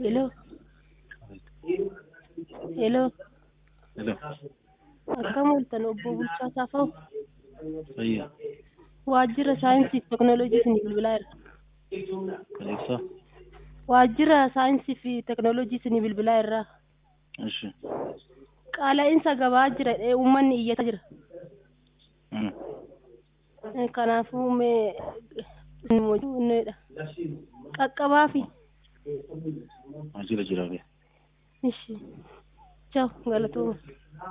Hello. Hello. Hello. Akkam ooltan obbo Bulchaa Saafoo? Fayyaa. Waajjira saayinsii fi teknooloojii isin bilbilaa jira. Alexa. Waajjira saayinsii fi teknooloojii isin bilbilaa irraa Ishi. qaala'insa gabaa jira jedhee uummanni iyyataa jira. Mm. Eh, Kanaafuu mee isin mojuudha. Qaqqabaa fi Waajjira jiraa bee. ishi. Ciao galatooma.